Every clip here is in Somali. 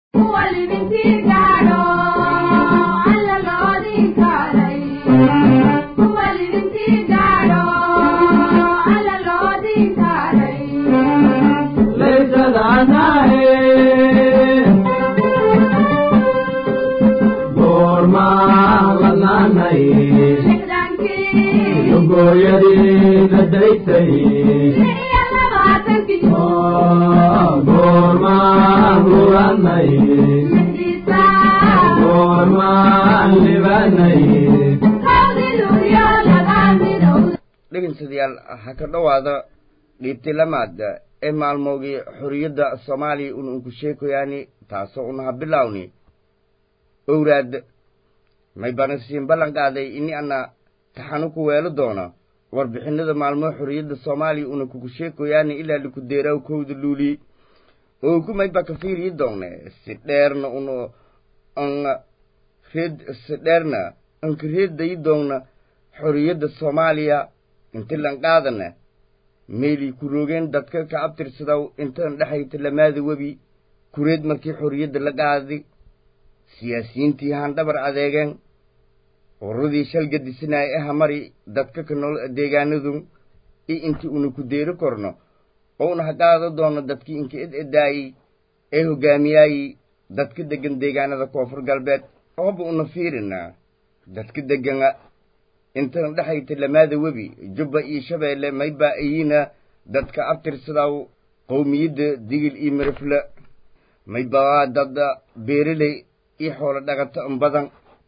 dhegeystayaal ha ka dhowaada dhiibti lamaad ee maalmoogii xorriyadda soomaaliya un unku sheekoyaani taasoo unaha bilawni owraad may banasiin ballan qaaday ini ana taxanu ku weelo doona warbixinada maalmoo xorriyadda soomaaliya una kuku sheekoyaani ilaa liku deeraw kowda luuli oo ku mayba ka fiiriyi doone si dheerna un an reed si dheerna anka reedayi doonna xorriyadda soomaaliya inti lan qaadana meelii ku roogeen dadka ka abtirsadaw intan dhexayta lamaada webi kureed markii xorriyadda la qaadi siyaasiyiintii handhabar adeegeen urradii shalgadisinaay aha mari dadka ka nool deegaanadu i intii una ku deeri korno oo una ha qaada doono dadkii inka ed edaayey ee hogaamiyaayi dadka deggan deegaanada koonfur galbeed ooba una fiirina dadka deggana intan dhexayta lamaada webi jubba iyo shabeelle maybaa iyina dadka abtirsadaw qowmiyadda digil iyo mirifle maybaa dad beereley iyo xoolo dhaqato an badan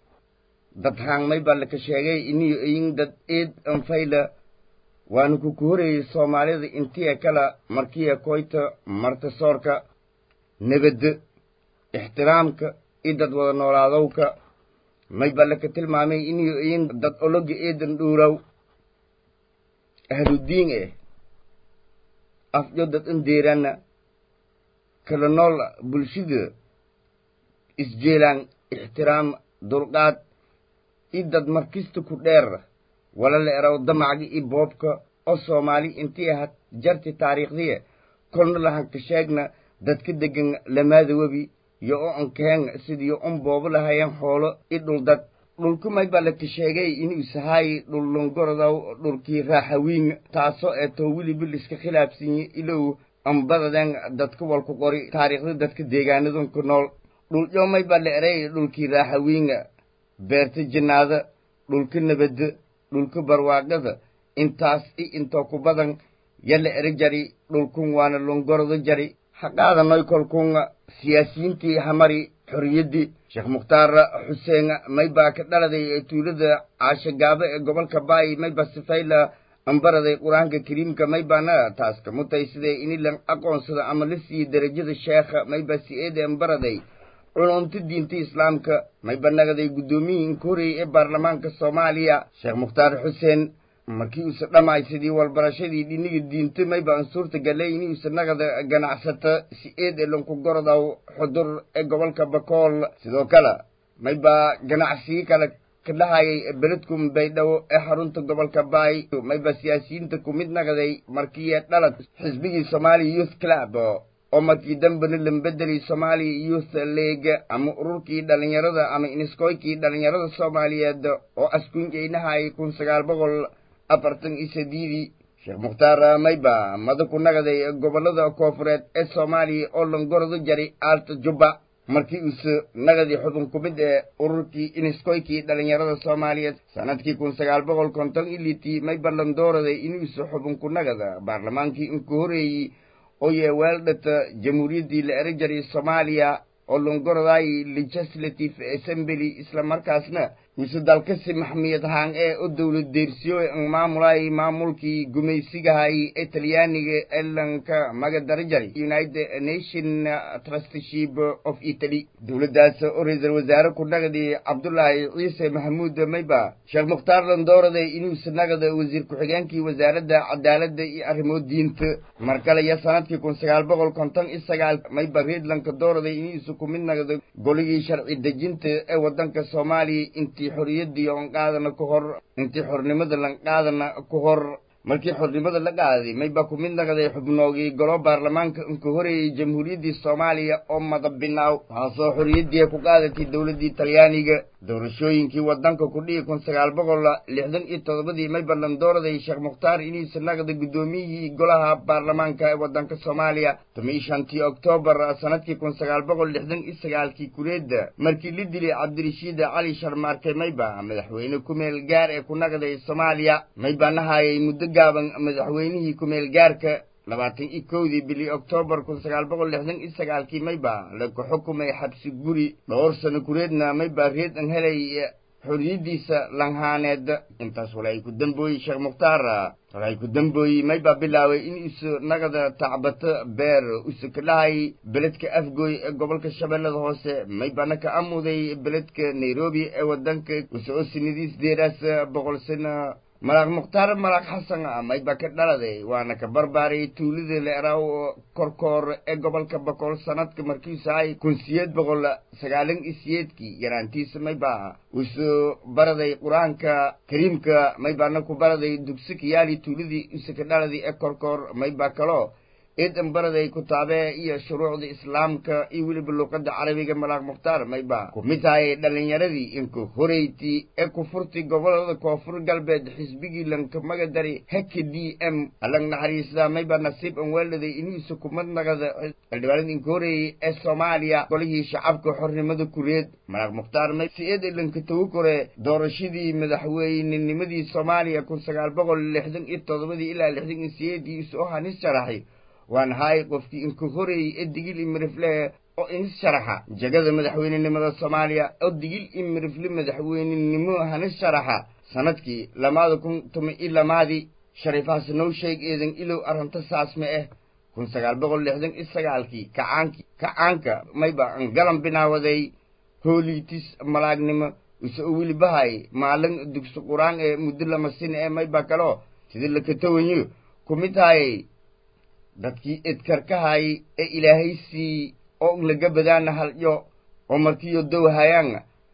dad haang maybaa laka sheegay iniyo iyin dad eed anfayla waana ku ku horeeyey soomaalida intiya kala markiya koyta marta soorka nabadda ixtiraamka iyo dad wada noolaadowka maybaa laka tilmaamay iniyo iyin dad ologa eedan dhuuraw ahludiin eh afjo dad an deeraana kala nool bulshada isjeelaan ixtiraam dulqaad i dad markista ku dheer wala la eraw damacga i boobka oo soomaali intii ahaad jarti taariikhdiya kolna lahanka sheegna dadka deggan lamaada webi yo o ankeen sidii un boobo lahayeen xoolo i dhuldad dhulku maybaa laka sheegay inuu sahaayi dhul longorodaw dhulkii raaxawiin taasoo ee too weliba liska khilaafsanyi ilow ambadaden dadka walku qori taariikhda dadka deegaanadun ku nool dhulyo maybaa la eray dhulkii raaxawiinga beerta jinnaada dhulka nabadda dhulka barwaaqada intaas i intoo ku badan yala eri jari dhulkun waana longorodo jari haqaadanoy kolkun siyaasiyiintii hamari xorriyaddii sheekh mukhtaar xuseen maybaa ka dhaladay ee tuulada caashagaabo ee gobolka baayi mayba sifayla ambaraday qur-aanka kariimka maybaana taas kamutay sidee inilan aqoonsada ama la siiyey derajada sheekha mayba si-eede ambaraday culumta diinta islaamka mayba nagaday guddoomiyii inka horeeyey ee baarlamaanka soomaaliya sheekh mukhtaar xuseen markii uuse dhammaay sidii walbarashadii dhiniga diinta mayba an suurta galay inuuse nagada ganacsata si eed ee lanku gorodaw xudur ee gobolka bakool sidoo kale maybaa ganacsigii kale ka dhahayay beledkum baydhabo ee xarunta gobolka baay mayba siyaasiyiinta ku mid nagaday markii dhalad xisbigii somaaliya youth club oo markii dambena lambedeli somaaliya youth league ama ururkii dhalinyarada ama iniskoykii dhalinyarada soomaaliyeed oo askunjeynahay kun sagaal boqol afartan iyo sadiidii sheekh mukhtaar mayba mada ku nagaday gobollada koofureed ee soomaaliya oo langorado jari aalta jubba markii uuse nagadii xubin ku mid ee ururkii iniskoykii dhalinyarada soomaaliyeed sanadkii kun sagaal boqol konton iyo litii mayba landooraday inuuse xubin ku nagada baarlamaankii inku horeeyey oo yee weeldhata jamhuuriyaddii la eri jaray soomaaliya oo longoroday legislative assembly isla markaasna mise dalkasi maxmiyad haan ee o dowlad deersiyo an maamulay maamulkii gumaysigahay ee talyaaniga ee lanka magadara jaray united nation trustship of italy dowladdaas oo ra-iisal wasaare ku nagadi cabdullaahi ciise maxamuud mayba sheekh mukhtaar landoorade inuuse nagada wasiir ku-xigeenkii wasaaradda cadaaladda iyo arrimo diinta mar kale iyo sanadkii kun sagaal boqol konton iyo sagaal mayba reedlanka dooraday inuuse ku mid nagda goligii sharci dejinta ee waddanka soomaaliya intii xorriyaddii on qaadana ku hor intii xornimada lan qaadana ku hor markii xornimada la qaaday mayba ku mid naqday xubnoogii golo baarlamaanka unka horeeyey jamhuuriyaddii soomaaliya oo madabinaaw taasoo xorriyaddii ku qaadatay dowladdii talyaaniga doorashooyinkii waddanka ku dhihi kun sagaal boqol lixdan iyo toddobadii mayba landooraday sheekh mukhtaar iniisa naqda guddoomiyihii golaha baarlamaanka ee waddanka soomaaliya tomi shantii oktoobar sanadkii kun sagaal boqol lixdan iyo sagaalkii kureedda markii la dilay cabdirashiid cali sharmaarke mayba madaxweyne ku-meel gaar ee ku naqday soomaaliya mayba nahaayay muddo gaaban madaxweynihii ku-meel gaarka labaatan iyo kowdii bili oktoobar kun sagaal boqol lixdan iyo sagaalkii mayba laku xukumay xabsi guri dhowr sano kureedna mayba reed an helay xorriyaddiisa lanhaaneed intaas walay ku dambooyey sheekh mukhtaar walay ku dambooyey mayba bilaaway in isu naqda tacbato beer usu ka dhahay beledka afgooy ee gobolka shabeellada hoose maybana ka amuday beledka nairobi ee waddanka usoo sinadiis deeraas boqol sano malaaq mukhtaar malaaq xasan mayba ka dhaladay waana ka barbaaray tuulada leeraw korkoor ee gobolka boqol sanadka markiisu ay kun siyeed boqol sagaalan iyo siyeedkii yaraantiisa mayba usoo baraday qur-aanka kariimka maybana ku baraday dugsi kayaali tuuladii usa ka dhaladay ee korkoor mayba kaloo eedan baraday kutaabee iyo shuruucda islaamka iyo weliba luuqadda carabiga malaaq mukhtaar mayba ku mid tahay dhallinyaradii inka horeyti ee ku furtay gobolada koonfur galbeed xisbigii lanka magadari heka d m alag naxariisda mayba nasiib an weeladay iniisa kumad naqada xildhibaanada inka horeeyey ee soomaaliya golihii shacabka xornimada kureed malaaq mukhtaar may si eed lanka tagu kore doorashadii madaxweynenimadii soomaaliya kun sagaal boqol lixdan iyo toddobadii ilaa lixdan iyo siyeedii isoo hanis sharaxay waan haay qofkii inka horeeyey ee digil i mirifle oo inis sharaxa jegada madaxweynenimada soomaaliya oo digil i mirifle madaxweynenimo hanis sharaxa sanadkii lamaada kun tuma i lamaadii shariifaas now sheeg eedan ilow arrinta saasme ah kun sagaal boqol lixdan iyo sagaalkii kacaankii kacaanka mayba an galan binaawaday hooliitis malaagnimo use u welibahay maalin dugsi qur-aan ee muddo lama sin ee mayba kaloo sida lakatawanyo ku mid hayay dadkii edkarkahay ee ilaahay sii oo laga badaana halyo oo markiiyo dowhayaan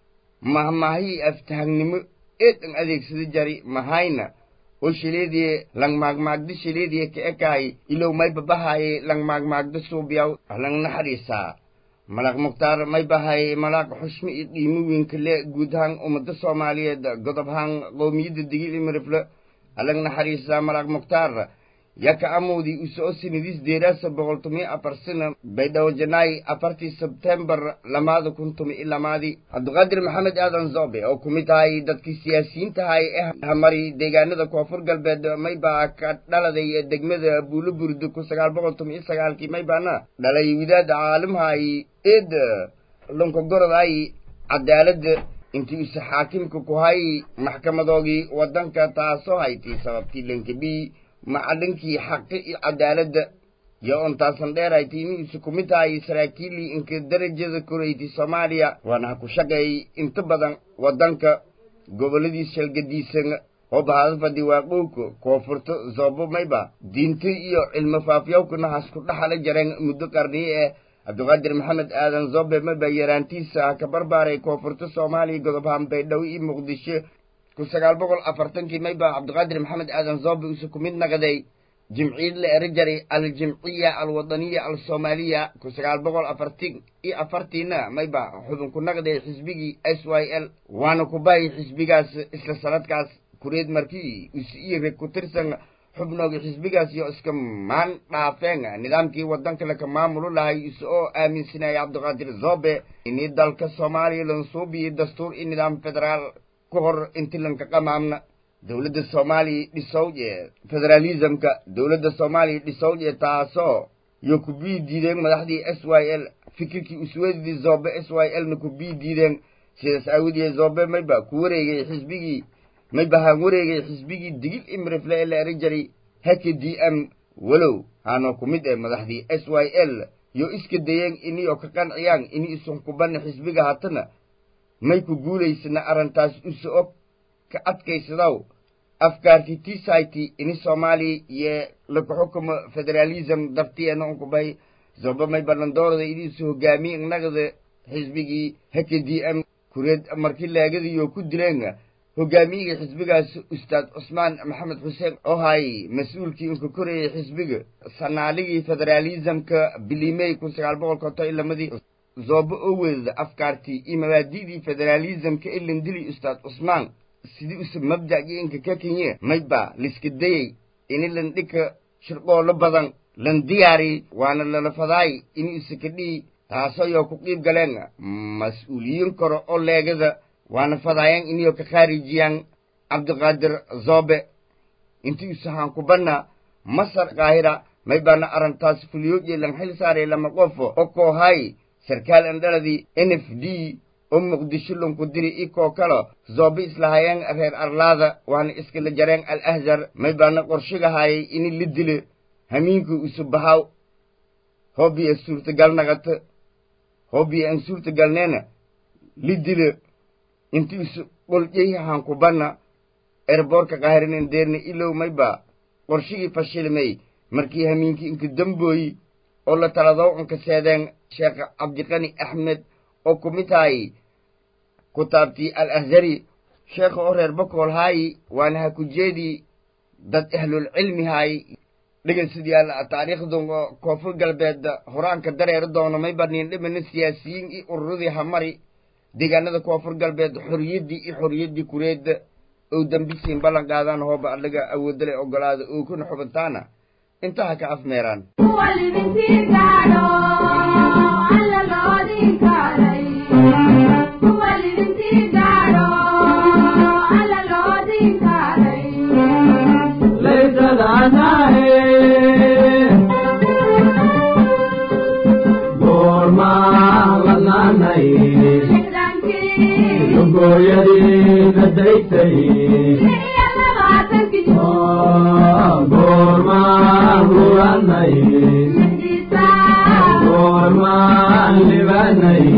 mahmahii aftahagnimo eed an adeegsada jari mahayna oo shileedie langmaagmaagda shileedie ka ekaay ilow may babahaye langmaagmaagda suubyaw lang naxariisaa malaaq mukhtaar may bahay malaaq xushmo iyo qiimo weynka le guud ahaan ummadda soomaaliyeed godob ahaan qowmiyadda digil imirifle alang naxariisaa malaaq mukhtaar yaka amoodii usoo sinadiis deeraasa boqol tumi afar sina baydhawo janaay afartii sebtembar lamaada kun tumi i lamaadii cabdiqaadir maxamed aadan zobe oo ku mid tahay dadkii siyaasiyiintahay ee hamari deegaanada koonfur galbeed maybaa ka dhaladay degmada buulo burdo kun sagaal boqol tumi i sagaalkii maybaana dhalay widaad caalimhay eed lonkogoroday cadaaladda intii use xaakimka ku hay maxkamadoogii waddanka taasoo haytay sababtii lankabii macalinkii xaqi iyo cadaaladda yo ontaasan dheeraytay inuusa ku mid tahay saraakiilii inka darajada koreyti soomaaliya waana ha ku shaqeeyey inta badan waddanka gobolladii shalgadiisan oo bahada fadhi waaqowka koonfurto zoobo mayba diinta iyo cilmo faafyawkana hasku dhaxala jareen muddo qarniye eh cabdiqaadir maxamed aadan zobe mayba yaraantiisa ha ka barbaaray koonfurto soomaaliya godobahaan baydhabo iyo muqdisho kun sagaal boqol afartankii mayba cabdiqaadir maxamed aadan zobe use ku mid naqday jimciyad la eri jaray aljimciya alwadaniya alsoomaaliya kun sagaal boqol afartin iyo afartiina mayba xubin ku naqday xisbigii s y l waana ku bahay xisbigaas isla sanadkaas kureed markii use iyo reg ku tirsan xubnooga xisbigaas iyo iska maan dhaafeen nidaamkii waddanka laka maamulu lahay ise oo aaminsanaya cabdiqaadir zobe inii dalka soomaaliya lansuubiyo dastuur iyo nidaam federaal ka hor inti lanka qamaamna dowladda soomaaliya dhisowje federaalismka dowladda soomaaliya dhisowje taasoo yo ku bii diideen madaxdii s y l fikirkii usweedidii zobe s y l na ku bii diideen sidaas aawadee zobe mayba ku wareegay xisbigii mayba haan wareegay xisbigii digil imrifle ee la eri jaray hake d m walow haanoo ku mid eh madaxdii s y l yo iska dayeen inii oo ka qanciyaan inii isun kubanna xisbiga hatana may ku guulaysana arrintaas use og ka adkaysadaw afkaartii tisayti ini soomaaliya iyo laku xukumo federaalism dartiyeena unkubay zoba may ballandoorada iniisu hogaamiye nagda xisbigii hake d m kureed markii laagadiyo ku dileen hogaamiyihii xisbigaas ustaad cusmaan maxamed xuseen oo haayay mas-uulkii unka korayay xisbiga sanaaligii federaalizamka bilimey kun sagaal boqol konton iyo lamadii zoobo oo weedada afkaartii iyo mabaadi'dii federaalizamka ee landili ustaad cusmaan sidii use mabda'gii inka ka kenye mayba liska dayey ini landhika shirqoolo badan lan diyaari waana lalafadaay ini use kadhii taasoo yoo ku qiib galeen mas-uuliyiin kore oo leegada waana fadaayaan iniyoo ka khaarijiyaan cabdiqaadir zoobe intii usahaan kubanna masar kaahira may baana arrintaas fuliyooje lan xil saaray lama qofo oo koohay sarkaal andhaladii n f d oo muqdisho lanku diri ikoo kalo zoobe islahayeen reer arlaada waana iskala jareen al ahzar may baana qorshigahaayay ini la dile hamiinkii usu bahaw hoobiya suurtagal naqata hoobiya aan suurtagalneena li dile intii isu qoljayhaan kubanna erboorka qaahirinen deerne ilow mayba qorshigii fashilmay markii hamiinkii inka dambooyi oo la taladow inka seedeen sheekh cabdiqani axmed oo ku mid haayi kutaabtii al ahzari sheekha oo reer bakool haayi waana ha ku jeedii dad ahlulcilmi haayi dhegeystayaal taariikhdan koonfur galbeed horaanka dareeri doono mayba niin dhimana siyaasiyiin iyo ururadii hamari deegaanada koonfur galbeed xoriyaddii iyo xoriyaddii kureedda oo dambisiin ballan qaadaan hooba adhaga awoodale ogolaada oo kuna xubintaana intaha ka afmeeraan gooyadii nadaysay goormaan lulanay goormaan libanay